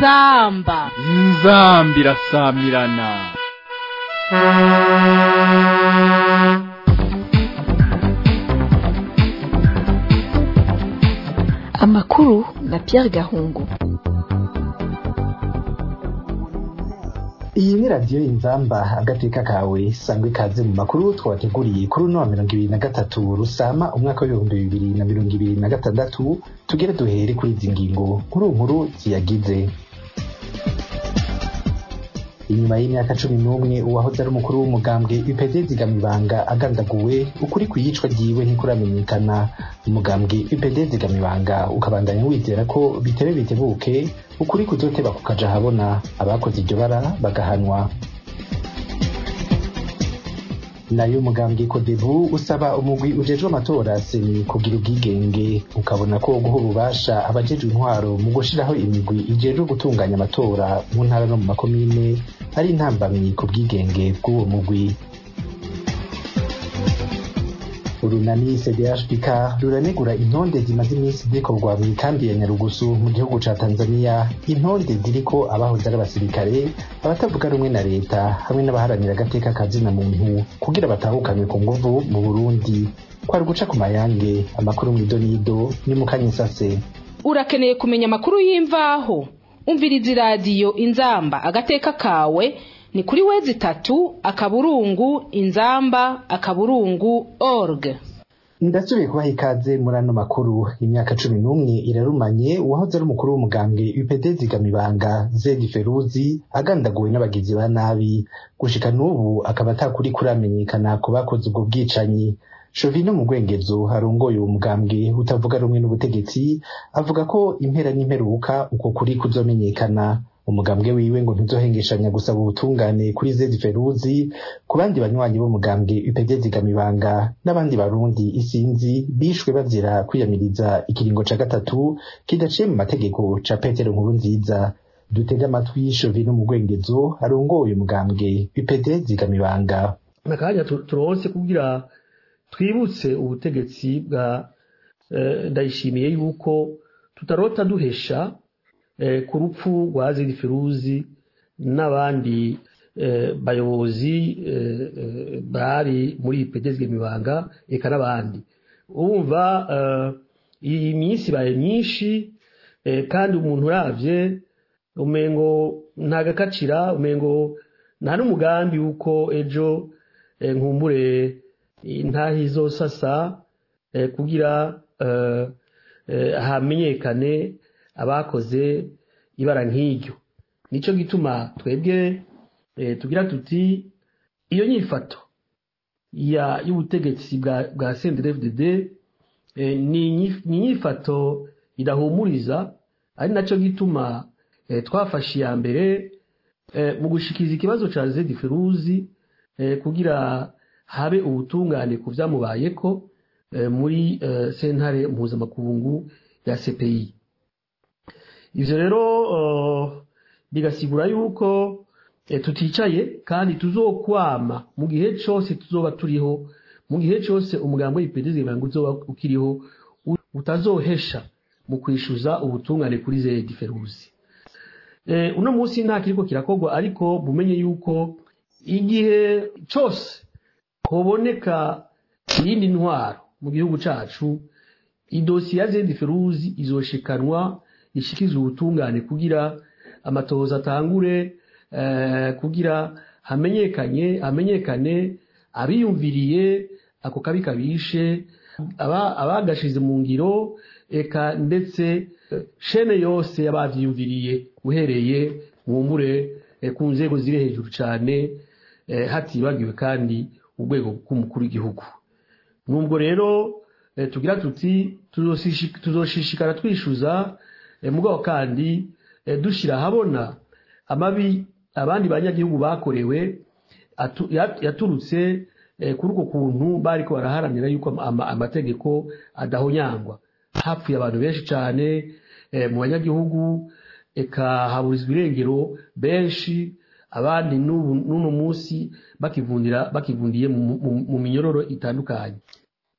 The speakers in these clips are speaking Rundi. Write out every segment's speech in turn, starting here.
inzamba inzambi irasamirana amakuru na Pierre Gahungu iyi ni radiyo inzamba agateka kawe sangwa ikaze mu makuru twabateguriye kuri uno wa mirongo ibiri na gatatu rusama umwaka w'ibihumbi bibiri na mirongo ibiri na gatandatu tugere duhere kuri izi ngingo nkuru nkuru ziyagize inyuma y'imyaka cumi n'umwe uwahoze ari umukuru w'umugambwe UPD Zigamibanga agandaguwe ukuri ku iyicwa ryiwe ntikuramenyekana umugambwe UPD Zigamibanga ukabandanya wizera ko bitebe bitebuke ukuri kuzoteba kukaja habona abakoze iryo bara bagahanwa nayo umugambwe kodebu usaba umugwi ujejwe amatora seni kugira ubwigenge ukabona ko guha ububasha abajejwe intwaro mu gushiraho imigwi ijejwe gutunganya amatora mu ntara no mu makomine ari intambamyi ku bwigenge bw'uwo mugwi urunani cdhpk ruranegura intonde zimaze iminsi zikorwa mu ikambi ya nyarugusu mu gihugu ca tanzania intonde ziriko abahoze ari abasirikare abatavuga rumwe na leta hamwe n'abaharanira agateka ka zina muntu kugira batahukanywe ku nguvu mu burundi kwari guca ku mayange amakuru mw'idonido ni mukanyisase urakeneye kumenya amakuru y'imvaho umviriza iradiyo inzamba agateka kawe ni kuri wezi itatu akaburungu inzamba akaburungu org ndasubiye kubaha ikaze muri ano makuru imyaka cumi n'umwe irarumanye uwahoze ari umukuru w'umugambwe UPD Zigamibanga Zedi Feruzi agandaguwe n'abagizi ba nabi gushika n'ubu akaba atakuri kuramenyekana ku bakoze ubwo bwicanyi Shovino mu Rwengezo harongoye uwo mugambwe utavuga rumwe n'ubutegetsi avuga ko impera n'imperuka uko kuri kuzomenyekana umugambwe wiwe ngo ntuzohengeshanya gusaba ubutungane kuri Zedi Feruzi ku bandi banywanyi b'umugambwe UPD Zigamibanga n'abandi barundi isinzi bishwe bazira kwiyamiriza ikiringo ca gatatu kidaciye mu mategeko ca Petero Nkurunziza dutege amatwi Shovino mu Rwengezo arongoye umugambwe UPD Zigamibanga nakanya turonse kugira twibutse ubutegetsi bwa ndayishimiye yuko tutarota duhesha ku rupfu rwa ziri feruzi n'abandi bayobozi bari muri ipedezwe mibanga eka n'abandi urumva iyi minsi ibaye myinshi kandi umuntu uravye umengo nta gakacira umengo nta n'umugambi w'uko ejo nkumbure intahi izosasa kugira hamenyekane abakoze ibara nk'iryo nicyo gituma twebwe tugira tuti iyo nyifato y'ubutegetsi bwa CNDD-FDD ni inyifato idahumuriza ari nacyo gituma twafashe iya mbere mu gushikiriza ikibazo cya zedi feruzi kugira habe ubutungane ku byamubayeko muri sentare mpuzamakungu ya CPI ivyo rero bigasigura yuko tuticaye kandi tuzokwama mu gihe cose tuzoba turiho mu gihe cose umugambo w'ipedezi ngo uzoba ukiriho utazohesha mu kwishuza ubutungane kuri zedi feruzi uno munsi nta kiriko kirakorwa ariko mumenye yuko igihe cose hoboneka iyindi ntwaro mu gihugu cacu idosiye ya zedi feruzi izoshikanwa ishikiza ubutungane kugira amatohoza atangure kugira hamenyekanye hamenyekane abiyumviriye ako kabi kabishe abagashize mu ngiro eka ndetse shene yose y'abavyiyumviriye uhereye mwumure ku nzego ziri hejuru cyane hatibagiwe kandi urwego rw'umukuru w'igihugu nubwo rero tugira tuti tuzoshishikara twishuza mugabo kandi dushyira ahabona amabi abandi banyagihugu bakorewe yaturutse kuri uko kuntu bari ko baraharanira yuko amategeko adahonyangwa hapfuye abantu benshi cyane mu banyagihugu eka haburizwa irengero benshi abandi n'uno munsi bakivundira bakivundiye mu minyororo itandukanye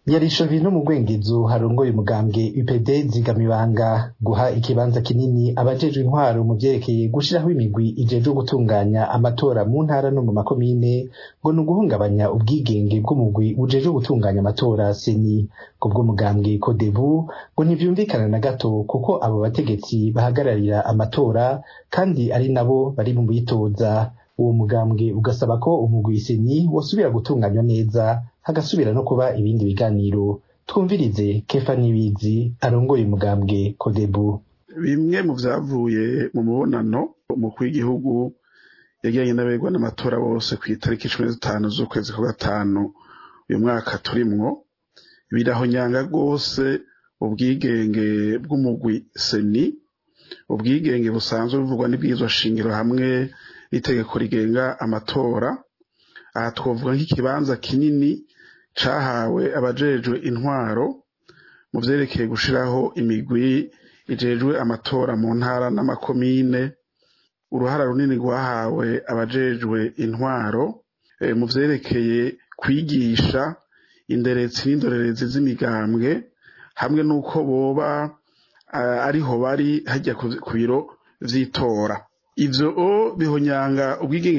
yarisha vino mu rwengezo harongoye umugambwe UPD zigamibanga guha ikibanza kinini abajejwe intwaro mu vyerekeye gushiraho imigwi ijejwe gutunganya amatora mu ntara no mu makomine ngo ni uguhungabanya ubwigenge bw'umugwi ujejwe gutunganya amatora seni kubwo mugambwe kodebu ngo ntivyumvikana na gato kuko abo bategetsi bahagararira amatora kandi ari nabo bari mu bitoza uwo mugambwe ugasaba ko umugwi seni wosubira gutunganywa neza hagasubira no kuba ibindi biganiro twumvirize kefa nibizi arongoye umugambwe kodebu bimwe mu vyavuye mu mubonano umukuru w'igihugu yagiranye n'abegwa n'amatora bose ku itariki cumi n'itanu z'ukwezi kwa gatanu uyu mwaka turimwo birahonyanga rwose ubwigenge bw'umugwi seni ubwigenge busanzwe buvugwa n'ibwirizwa shingiro hamwe n'itegeko rigenga amatora aha twavuga nk'ikibanza kinini cahawe abajejwe intwaro mu vyerekeye gushiraho imigwi ijejwe amatora mu ntara n'amakomine uruhara runini rwahawe abajejwe intwaro e, mu vyerekeye kwigisha inderetsi n'indorerezi z'imigambwe hamwe n'uko boba ariho bari hajya ku biro vy'itora ivyo bihonyanga ubwigenge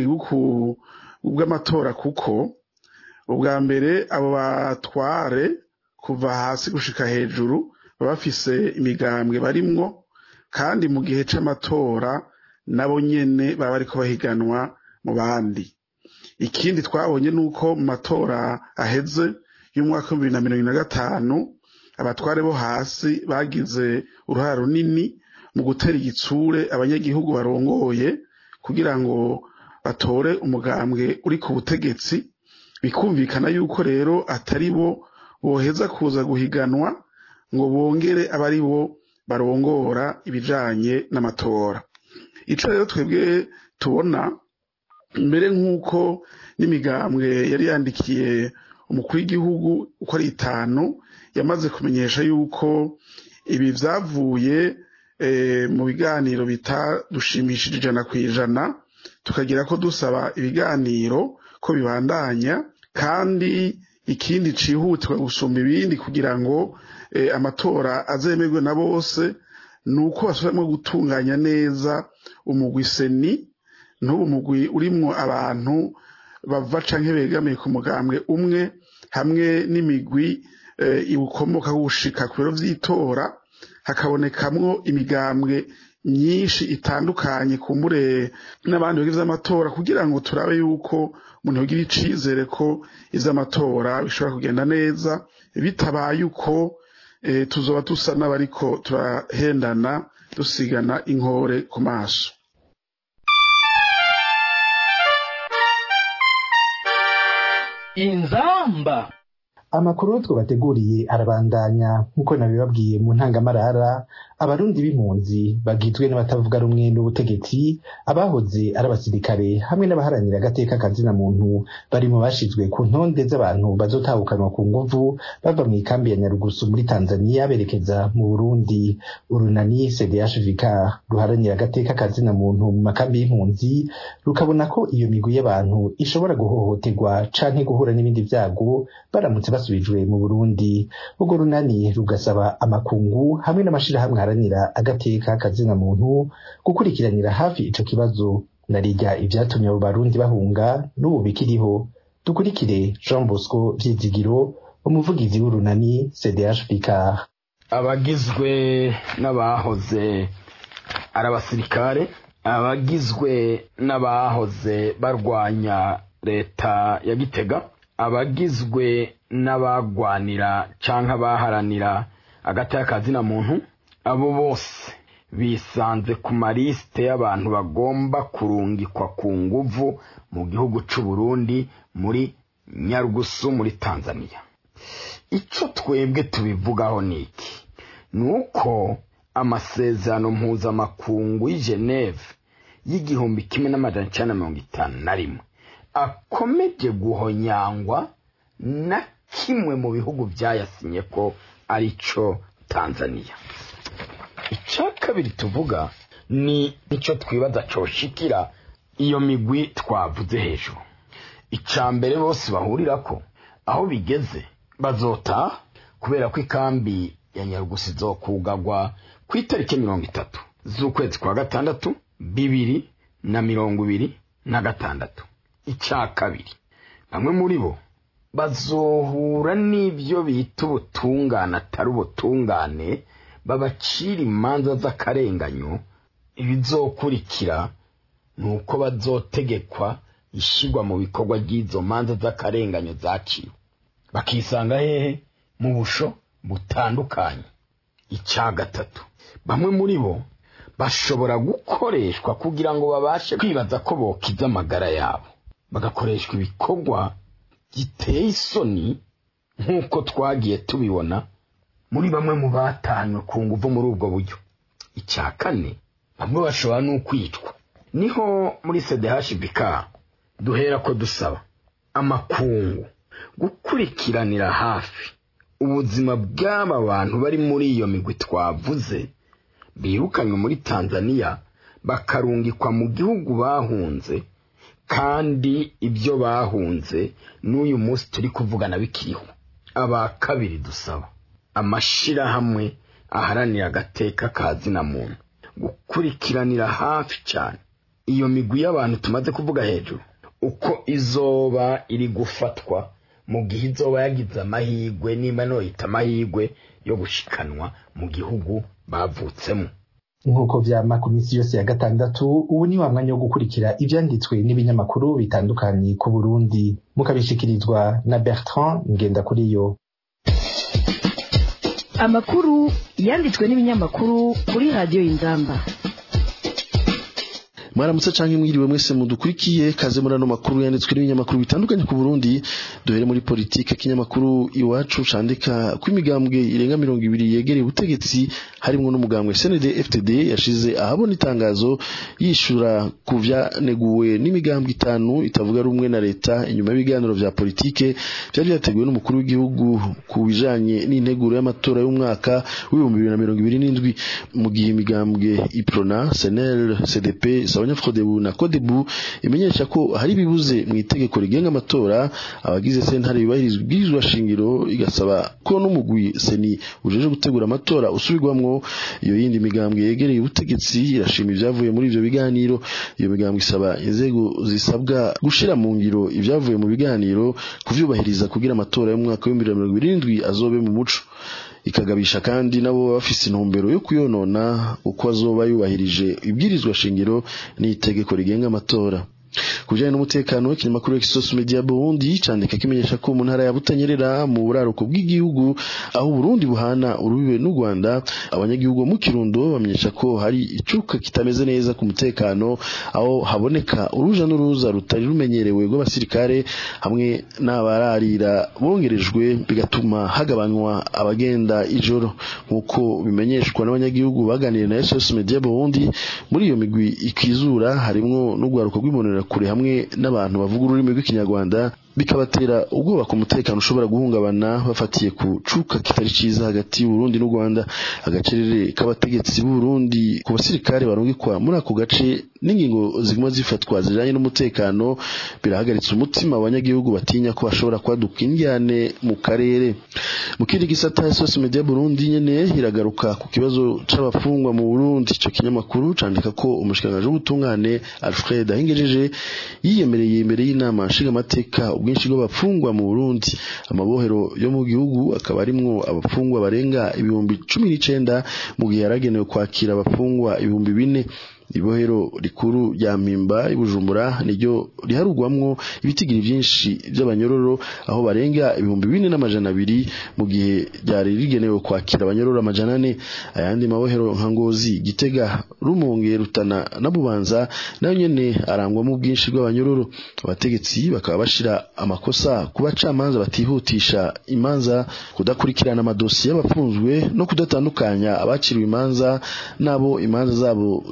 bw'amatora kuko ubwa mbere abo batware kuva hasi gushika hejuru baba bafise imigambwe barimwo kandi mu gihe c'amatora nabo nyene baba bariko bahiganwa mu bandi ikindi twabonye nuko mu matora aheze y'umwaka w'ibibiri na mirongo na gatanu abatware bo hasi bagize uruhara runini mu gutera igitsure abanyagihugu barongoye kugira ngo batore umugambwe uri ku butegetsi bikumvikana yuko rero atari bo boheza kuza guhiganwa ngo bongere abe ari bo barongora ibijanye n'amatora ico rero twebwe tubona mbere nk'uko n'imigambwe yari yandikiye umukuru w'igihugu uko ari itanu yamaze kumenyesha yuko ibi vyavuye mu biganiro bitadushimishije ijana ku ijana tukagira ko dusaba ibiganiro ko bibandanya kandi ikindi cihutirwa gusumba ibindi kugira ngo amatora azemerwe na bose ni uko basubiramo gutunganya neza umugwi seni n'ubu mugwi urimwo abantu bava canke begamiye ku mugambwe umwe hamwe n'imigwi iwukomoka gushika ku biro vy'itora hakabonekamwo imigambwe myinshi itandukanye kumbure n'abandi bagize amatora kugira ngo turabe yuko umuntu yogira icizere ko ivy'amatora bishobora kugenda neza bitabaye uko tuzoba dusa n'abariko turahendana dusigana inkore ku maso inzamba amakuru twabateguriye arabandanya nk'uko nabibabwiye mu ntangamarara abarundi b'impunzi bagizwe n'abatavuga rumwe n'ubutegetsi abahoze ari abasirikare hamwe n'abaharanira agateka kazina muntu bari mu bashizwe ku ntonde z'abantu bazotahukanwa ku nguvu bava mu ikambi ya nyarugusu muri tanzania berekeza mu burundi urunani cdhvk ruharanira agateka kazina muntu mu makambi y'impunzi rukabona ko iyo migwi y'abantu ishobora guhohoterwa canke guhura n'ibindi vyago baramutse basubijwe mu burundi urwo runani rugasaba amakungu hamwe n'amashirahamwe haranira agateka kazina muntu gukurikiranira hafi ico kibazo narirya ivyatumye abo barundi bahunga n'ubu bikiriho dukurikire jean bosco vyizigiro umuvugizi w'urunani cdh picard abagizwe n'abahoze ari abasirikare abagizwe n'abahoze barwanya leta ya gitega abagizwe n'abagwanira canke abaharanira agateka kazina muntu abo bose bisanze ku malisite y'abantu bagomba kurungikwa ku nguvu mu gihugu c'u Burundi muri Nyarugusu muri Tanzania ico twebwe tubivugaho niki nuko amasezerano mpuzamakungu y'i Geneve y'igihumbi kimwe n'amajana icenda na mirongo itanu na rimwe akomeje guhonyangwa na kimwe mu bihugu byayasinye ko ari cyo tanzania icya kabiri tuvuga ni icyo twibaza coshikira iyo migwi twavuze hejuru icya mbere bose bahurira ko aho bigeze bazota kubera ko ikambi ya nyarugusi izokugagwa ku itariki mirongo itatu z'ukwezi kwa gatandatu bibiri na mirongo ibiri na gatandatu icya kabiri bamwe muri bo bazohura n'ibyo bita ubutungane atari ubutungane babacira imanza z'akarenganyo ibizokurikira ni uko bazotegekwa ishyirwa mu bikorwa ry'izo manza z'akarenganyo zaciwe bakisanga hehe mu busho butandukanye icya gatatu bamwe muri bo bashobora gukoreshwa kugira ngo babashe kwibaza ko bokiza amagara yabo bagakoreshwa ibikorwa giteye isoni nk'uko twagiye tubibona muri bamwe mu batanywe ku nguvu muri ubwo buryo icya kane bamwe bashobora n'ukwicwa niho muri cdhbk duhera ko dusaba amakungu gukurikiranira hafi ubuzima bw'aba bantu bari muri iyo migwi twavuze birukanywe muri tanzania bakarungikwa mu gihugu bahunze kandi ibyo bahunze n'uyu munsi turi kuvugana bikiriho aba kabiri dusaba amashirahamwe aharanira agateka kazina muntu gukurikiranira hafi cyane iyo migwi y'abantu tumaze kuvuga hejuru uko izoba iri gufatwa mu gihe izoba yagize amahirwe nimba noyita amahirwe yo gushikanwa mu gihugu bavutsemo nk'uko vyama ku minsi yose ya gatandatu ubu ni wa mwanya wo gukurikira ivyanditswe n'ibinyamakuru bitandukanye ku burundi mukabishikirizwa na bertrand ngendakuriyo amakuru yanditswe n'ibinyamakuru kuri radiyo y'inzamba mwaramutse canke mwiriwe mwese mudukurikiye kaze muri ano makuru yanditswe n'ibinyamakuru bitandukanye ku Burundi duhere muri politike kinyamakuru iwacu candika ko imigambwe irenga mirongo ibiri yegereye ubutegetsi harimwo n'umugambwe CND FTD yashize ahabona itangazo yishura ku vyaneguwe n'imigambwe itanu itavuga rumwe na leta inyuma y'ibiganiro vya politike vyari vyateguwe n'umukuru w'igihugu ku bijanye n'integuro y'amatora y'umwaka w'ibihumbi bibiri na mirongo ibiri n'indwi mu gihe imigambwe iprona senel cdp abanyafrodebu na kodebu imenyesha ko hari bibuze mu itegeko rigenga amatora abagize sentare yubahirizwa ibwirizwa shingiro igasaba ko n'umugwi seni ujeje gutegura amatora usubirwamwo iyo yindi migambwe yegereye ubutegetsi irashima ibyavuye muri ivyo biganiro iyo migambwe isaba inzego zisabwa gushira mu ngiro ibyavuye mu biganiro kuvyubahiriza kugira amatora y'umwaka w'ibihumbi bibiri na mirongo irindwi azobe mu muco ikagabisha kandi nabo bafise intumbero yo kuyonona uko azoba yubahirije ibwirizwa shingiro n'itegeko rigenga amatora kujanye n'umutekano w'ikinyamakuru Exos Media Burundi candika kimenyesha ko mu ntara ya Butanyerera mu buraruko bw'igihugu aho Burundi buhana urubibe n'u Rwanda abanyagihugu mu Kirundo bamenyesha ko hari icuka kitameze neza ku mutekano aho haboneka uruja n'uruza rutari rumenyerewe rw'abasirikare hamwe n'abararira bongerejwe bigatuma hagabanywa abagenda ijoro nk'uko bimenyeshwa n'abanyagihugu baganiriye na Exos Media Burundi muri iyo migwi ikizura harimwo n'urwaruko rw'imonera kure hamwe n'abantu bavuga ururimi rw'ikinyarwanda bikabatera ubwoba ku mutekano ushobora guhungabana bafatiye ku cuka kitari ciza hagati y'Uburundi n'u Rwanda agacerere k'abategetsi b'Uburundi ku basirikare barungikwa muri ako gace n'ingingo ziguma zifatwa zijanye n'umutekano birahagaritse umutima abanyagihugu batinya ko bashobora kwaduka indyane mu karere mu kindi gisata Source Media Burundi nyene iragaruka ku kibazo c'abafungwa mu Burundi ico kinyamakuru candika ko umushikanganje w'ubutungane Alfred Ahingejeje yiyemereye imbere y'inama nshingamateka ubwinshi bw'abafungwa mu Burundi amabohero yo mu gihugu akaba arimwo abafungwa barenga ibihumbi cumi n'icenda mu gihe yaragenewe kwakira abafungwa ibihumbi bine ibohero rikuru rya mpimba ibujumbura niryo riharugwamwo ibitigiri vyinshi vy'abanyororo aho barenga ibihumbi bine n'amajana abiri mu gihe ryari rigenewe kwakira abanyororo amajana ane ayandi mabohero nka ngozi gitega rumonge rutana na bubanza nayo nyene arangwamo ubwinshi bw'abanyororo abategetsi bakaba bashira amakosa ku bacamanza batihutisha imanza kudakurikirana amadosiye y'abafunzwe no kudatandukanya abaciriwe imanza n'abo imanza zabo zitara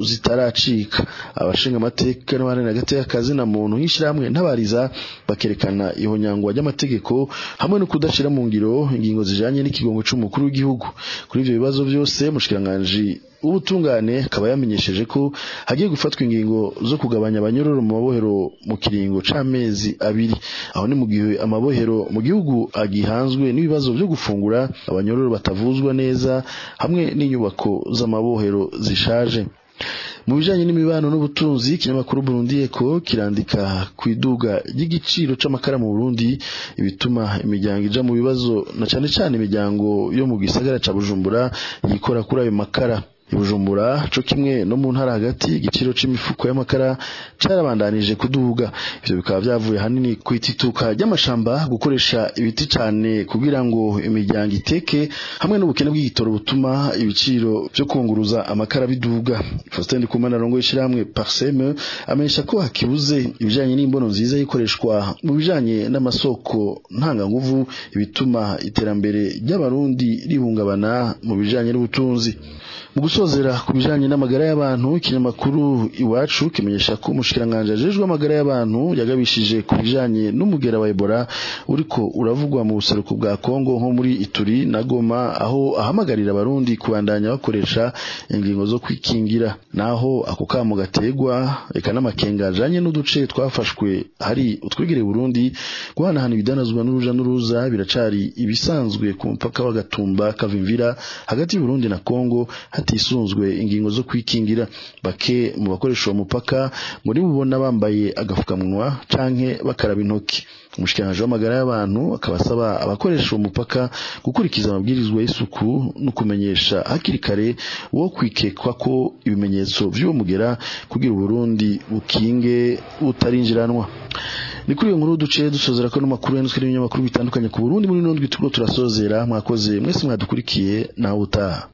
ntibaracika abashinga amateka n'abaharanira agateka kazina muntu nk'ishirahamwe ntabariza bakerekana ihonyangwa ry'amategeko hamwe no kudashira mu ngiro ingingo zijanye n'ikigongo c'umukuru w'igihugu kuri ivyo bibazo byose mushikiranganji ubutungane akaba yamenyesheje ko hagiye gufatwa ingingo zo kugabanya abanyororo mu mabohero mu kiringo c'amezi abiri aho ni mu gihe amabohero mu gihugu agihanzwe n'ibibazo byo gufungura abanyororo batavuzwa neza hamwe n'inyubako z'amabohero zishaje mu bijanye n'imibano n'ubutunzi ikinyamakuru Burundi Eco kirandika ku iduga ry'igiciro c'amakara mu Burundi ibituma imiryango ija mu bibazo na cane cane imiryango yo mu gisagara ca Bujumbura yikora kuri ayo makara ibujumbura co kimwe no mu ntara hagati igiciro c'imifuko y'amakara carabandanije kuduga ivyo bikaba vyavuye hanini ku itituka ry'amashamba gukoresha ibiti cane kugira ngo imiryango iteke hamwe n'ubukene bw'igitoro butuma ibiciro vyo kunguruza amakara biduga Faustin Ndikumana rongo y'ishiramwe Parseme amenyesha ko hakibuze ibijanye n'imbono nziza yikoreshwa mu bijanye n'amasoko ntanganguvu ibituma iterambere ry'abarundi ribungabana mu bijanye n'ubutunzi mu gusozera ku bijanye n'amagara y'abantu ikinyamakuru iwacu kimenyesha ko umushikiranganje ajejwe amagara y'abantu yagabishije ku bijanye n'umugera wa Ebola uriko uravugwa mu buseruko bwa Kongo nko muri Ituri na Goma aho ahamagarira abarundi kubandanya bakoresha ingingo zo kwikingira naho ako kamo gategwa eka n'amakenga ajanye n'uduce twafashwe hari utwegereye Burundi guhanahana ibidanazwa n'uruja n'uruza biracari ibisanzwe ku mupaka wa Gatumba Kavimvira hagati y'Uburundi na Kongo hatisunzwe ingingo zo kwikingira bake mu bakoresha uwo mupaka muri bubona bambaye agafukamunwa canke bakaraba intoki umushikiranganji w'amagara y'abantu akaba asaba abakoresha uwo mupaka gukurikiza amabwirizwa y'isuku no kumenyesha hakiri kare wo kwikekwa ko ibimenyetso vy'uwo mugera kugira Uburundi bukinge butarinjiranwa ni kuri iyo nkuru duce dusozera ko n'amakuru yanditswe n'ibinyamakuru bitandukanye ku Burundi muri nondwi turiko turasozera mwakoze mwese mwadukurikiye nawe utaha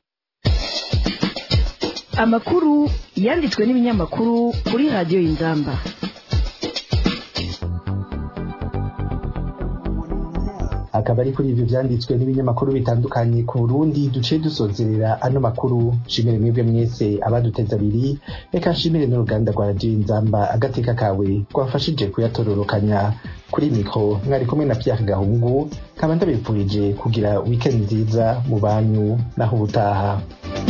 amakuru yanditswe n'ibinyamakuru kuri radiyo y'inzamba akaba ari kuri ivyo vyanditswe n'ibinyamakuru bitandukanye ku Burundi duce dusozerera ano makuru shimire mwebwe mwese abaduteza abiri reka nshimire n'uruganda rwa radiyo inzamba agateka kawe rwafashije kuyatororokanya kuri mikro mwari kumwe na Pierre Gahungu nkaba ndabipfurije kugira weekend nziza mu banyu naho ubutaha